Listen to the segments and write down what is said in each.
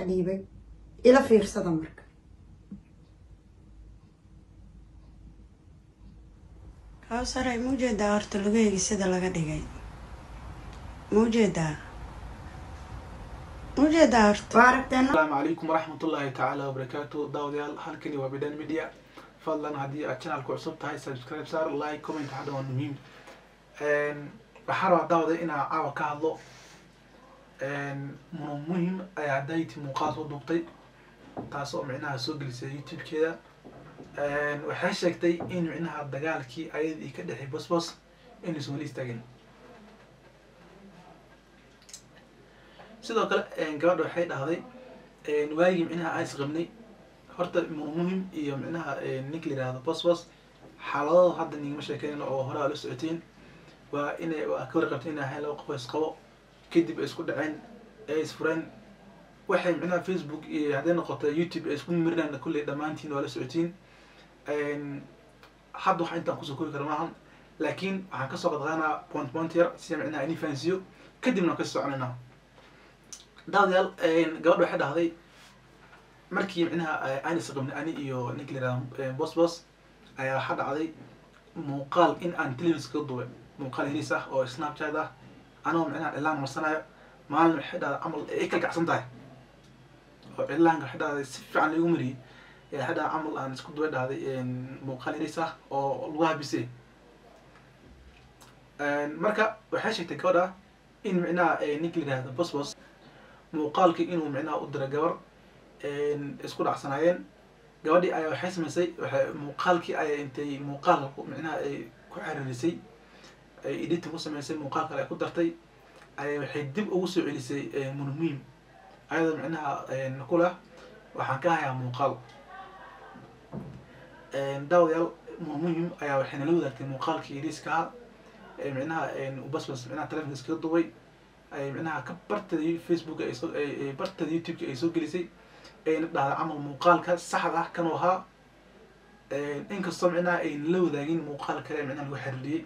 dhiibay ila fiirsada marka kawsaray ma ujeedaa horta lugeegi sida laga dhigay ma ujeedaa ma ujeedaa horta waa aragteena asalaamu calaykum waraxmat ullaahi tacaala wabarakaatu daawadayaal halkani waa bidhan media fadlan haddii aad channelka cusub tahay subscribe saar like comment hadha waa muhiim waxaa rabaa daawada inaa caawa ka hadlo munu muhim ayaa dayti muuqaal soo duubtay taas oo micnaha soo gelisay youtube-keeda waxay sheegtay in micnaha dagaalkii ayadii ka dhexay bosbos inaysan weli istaagin sidoo kale gabadha waxay dhahday waagii micnaha aan isqabnay horta munu muhim iyo micnaha ninka la yihahdo bosbos xaaladooda hadda nigama sheekeynayno oo hore aa la socotiin waa inay ka warqabtay inay ahayn laba qof oo isqabo kadib ay isku dhaceen ay isfureen waxay micnaha facebook iyo hadday noqoto youtube ay isku mirinaan kulley dhammaantiin waa la socotiin hadda waxa intaan kusoo koobi kara maahan laakiin waxaan kasoo qadqaanaa point point yar si micnaha ini fahansiiyo kadibna waan kasii soconaynaa daawadayaal gabadha waxay dhahday markii micnaha aan isqabnay ani iyo ninka la yihahdo bos bos ayaa waxaa dhacday muuqaal in aan televis kaga duubay muuqaal heliis ah oo snapchat ah anagoo micnaha cilaan marsanayo maalin waxay dhahday camal ay kala kacsan tahay oo cilaanka waxay dhahday si fiican laigu mariyey waxay dhahday camal aan isku duba dhahday muuqaal heliis ah oo lagu habisay marka waxay sheegtay gabadha in micnaha ninka la yihahdo bos bos muuqaalkii inuu micnaha u dira gabar isku dhacsanaayeen gabadhii ayaa waxay samaysay waxay muuqaalkii ayay intay muuqaal micnaha ay ku xiriirisay ay editing ku samaysay muuqaal kale ay ku dartay ayay waxay dib ugu soo celisay munmuhim ayadoo micnaha ku leh waxaan ka hayaa muuqaal daawadayaal munmuhim ayaa waxay nala wadaagtay muuqaalkii ediiskaha micnaha basbas micnaha telefonka iskaga dubay ay micnaha ka barteeda facebook ay soo barteeda youtube-ka ay soo gelisay ayna dhahda camal muuqaalka saxda ah kanuu ahaa inkastoo micnaha ayna la wadaagin muuqaal kale micnaha lagu xiriiriyey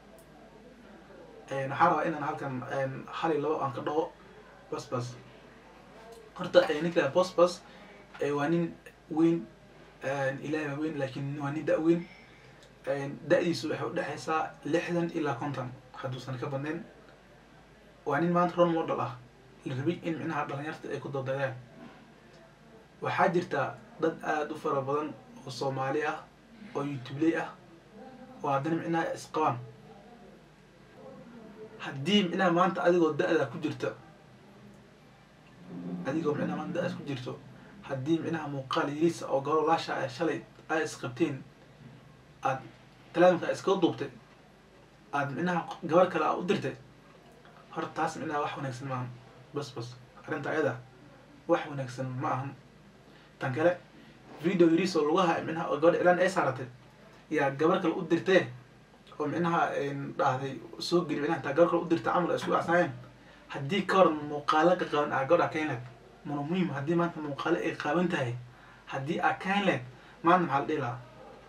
waxaa rabaa inaan halkan hal iyo labo aan ka dhaho basbas horta ninka bosbas waa nin weyn ilaahay waa weyn laakiin waa nin da- weyn da-diisu waxay udhexaysaa lixdan ilaa konton hadduusan ka badnayn waa nin maanta ron model ah la rabay in micnaha dhalinyarta ay ku dodayaan waxaa jirta dad aada u fara badan oo soomaali ah oo youtubeley ah oo haddana micnaha isqabaan haddii micnaha maanta adigoo da-da ku jirta adigoo micnaha maanta da-daas ku jirto haddii micnaha muuqaal yariisa oo gabaro laasha ay shalay ay isqabteen aad talaamka iskaga duubtay aada micnaha gabar kale aa u dirtay horta taas micnaha wax wanaagsan maahan bas bas arrinta ayada wax wanaagsan ma ahan tan kale video yariis oo lugaha micnaha oo gabadha cilaan ay saaratay yaa gabar kale u dirtee oo micnaha dhahday soo geli micnaha taa gabar kale u dirta camal ay isku dhacsanayeen haddii ka hor muuqaalo ka qaban aa gabadha kayn leed mana muhiim haddii maanta muuqaalo ay qaaban tahay haddii aa kayn leed maanta maxaa la dhihi lahaa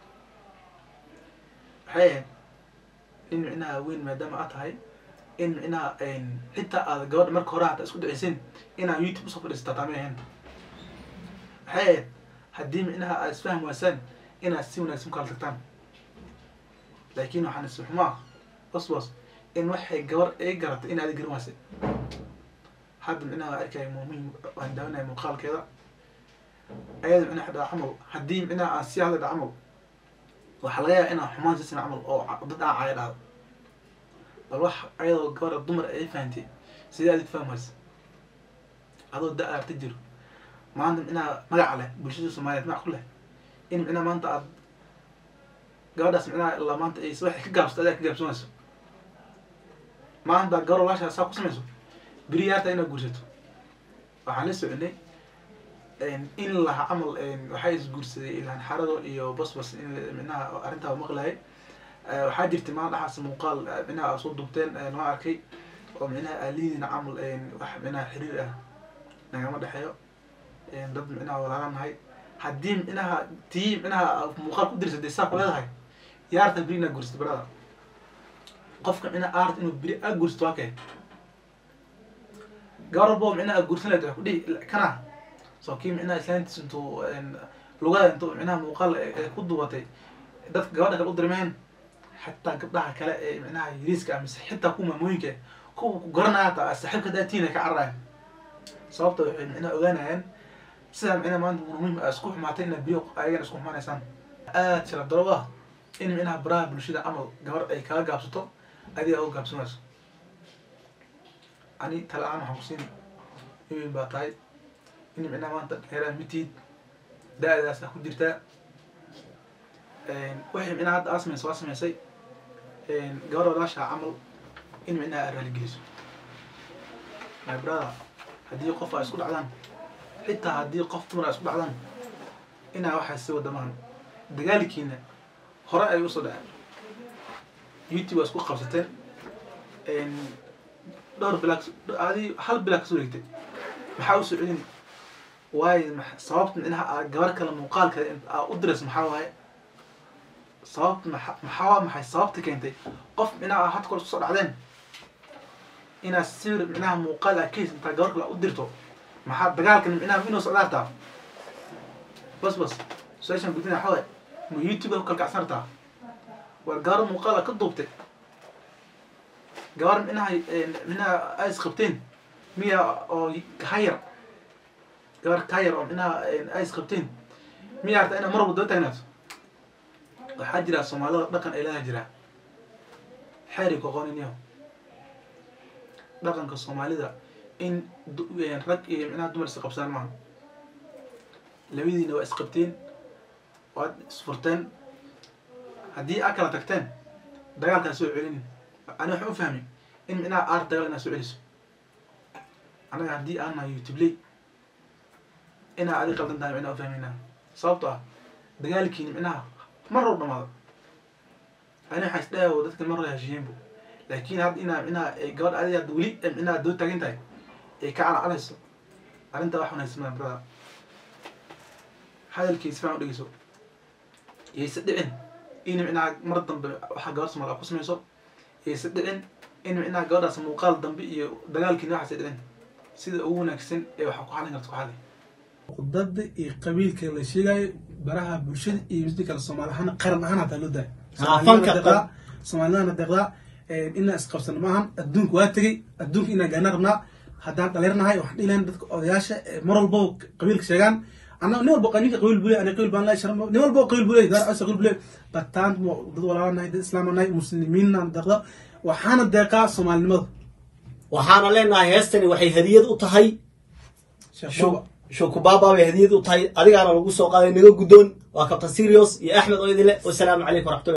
waxay ahayd nin micnaha weyn maadaama aad tahay in micnaha xitaa aad gabadha marka hore hata isku dhaceysin inaa youtube usoo fadhiisata taamay ahayn waxay ahayd haddii micnaha aad isfaham waasaan inaad si wanaagsan kala tagtaan laakiin waxaan isxumaa bosbos in waxay gabar ay garatay in aada garan waasay hadda micnaha arkaya muhiim waan daawanaya muuqaalkeeda ayada micnaha dhaa camal haddii micnaha aan sii hadla dha camal waxaa laga yaaba inaan xumaan siisana camal oo dad aan caya dhahdo bal wax ayadoo gabara dumar ay fahantay sidee aad faham waysa adoo da arta jiro maanta micnaha magaca leh bulshada soomaaliyeed magac ku leh in micnaha maanta aad gabadhaas micnaha ilaa maanta ay waxay ka gaabsato adaa ka gaabsanayso maanta gabar walaashaa saa ku samayso beri yaarta inaad guursato waxaan la soconay in laha camal waxaa isguursaday ilaan xarado iyo basbas in micnaha arrintaa maqlayay waxaa jirtay maalin dhaxaas muuqaal micnaha soo duubteen noo arkay oo micnaha aalidiina camal wax micnaha xiriir ah nagama dhexeeyo dad micnaha walaalaan nahay haddii micnaha tii micnaha muuqaal ku dirsatay saa ku leedahay yaarta beri inaad guursato barada qofka micnaha aart inuu beri aa guursato waa kay gabar walbo micnaha guursan lahayd waxay ku dhihi kana soo kii micnaha islaantiis intuu lugaha intuu micnaha muuqaal ee ku duubatay dadka gabadha kale u dirmeen xataa gabdhaha kale ee micnaha yariiska ah mise xitaa kuwa maamooyinka kuwa ku garanaya hataa saaxiibka daatiin ay ka cararayaan sababta waxay micnaha ogaanayaan sidaa micnaha maanta muhiim a isku xumaatay inaa biyo ayagana isku xumaanaysaan aad shila daro ah in micnaha baraha bulshada camal gabar ay kaga gaabsato adiga uga gaabsanayso ani tala ahaan waxaan kusiin imin baa tahay in micnaha maanta dheeraan mitiid da-daas ah ku jirtaa waxay micnaha hadda aa sameysay waa sameysay gabar walaashaa camal in micnaha aa raaligeliso my brother haddii qof ay isku dhacdaan xitaa haddii qof dumar ay isku dhacdaan inaa waxaa si wadamahan dagaalkiina hore ay usoo dhaceen youtube waa isku qabsateen dhowr bilaa adi hal bilaa kasoo wareegtay maxaa usoo celin waayo sababta micnaha aa gabar kale muuqaal kale aa u dirayso maxaa waaye sababta maxaa maxay sababta keentay qof micnaha aa hadda kor isku soo dhacdeen inaad sawir micnaha muuqaal aa kahaysa intaa gabar kale aa u dirto maxaa dagaalkan micnaha inuu socdaartaa bas bas su-aashan gudina waxaa waaye ma youtube ku kalkacsanartaa war gabar muuqaal aa ka duubtay gabar micnaha micnaha ay isqabteen miya oo kahayar gabar kahayar oo micnaha ay isqabteen miya harta inaa mar walba daba taagnaato waxaa jira soomaalida dhaqan ay leedaha jira xeeri ku aqooninayo dhaqanka soomaalida in rag iyo micnaha dumar isqabsaan maaha labadiina waa isqabteen waad isfurteen haddii aa kala tagteen dagaalkaa soo celinin ani waxaan u fahmay in micnaha aar dagaal inaad soo celiso anaga haddii aan nahay youtubeley inaa adi qaldan tahay micnaha u fahmaynaa sababto ah dagaalkiini micnaha mar row dhamaado ani waxaa isdhayaa dadka mar row heshiiyeenbu laakiin hadda inaa micnaha gabadh adi hadda weli micnaha doo taagan tahay ay ka calacaleyso arrintaa wax wanaagsan maa brada hadalkiisa faan u dhegeyso yayse dhicin in micnaha mar dambe waxaa gabar somaal aa ku samayso yayse dhicin in micnaha gabadhaas muuqaal dambe iyo dagaalkiina waxaase dhicin sida ugu wanaagsan ee waxaa ku xalin karta ku xali khudbada iyo qabiilka la sheegayo baraha bulshada iyo misdi kale soomaali ahaan qaran ahaan hataa loo daaya soomaalidana deeqdaa inaa isqabsano maahan adduunka waa tegey adduunka inaa gaana rabnaa haddaan dhaliirnahay waxaan dhihi lahayn dadka odayaasha mar walbo qabiilka sheegaan annaga nin walbo ninka qabiil bule ani qabiil baan la shara nin walbo qabiil bule gaar asa qabiil bule bataan dad walaalaanahay dad islaamanahay muslimiinna deeqda waxaana deeqaa soomaalinimada waxaana leenahay heestani waxay hadiyad u tahay shukubaba bay hadiyad u tahay adigaana lagu soo qaaday naga guddoon waa kabtan sirios iyo axmed oo idin leh wasalaamu calaykum waraxmatullahi